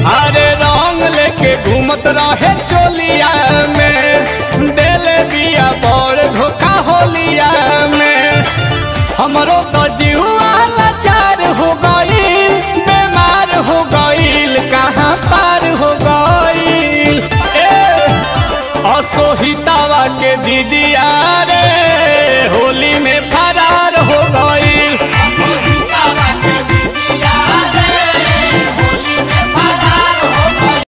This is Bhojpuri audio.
अरे रंग लेके घूमत रहे चोलिया में देले बिया बड़ धोखा होलिया में हमरो तो जीवा लाचार हो गईल बीमार हो गईल कहाँ पार हो गईल ए असोहितावा के दीदिया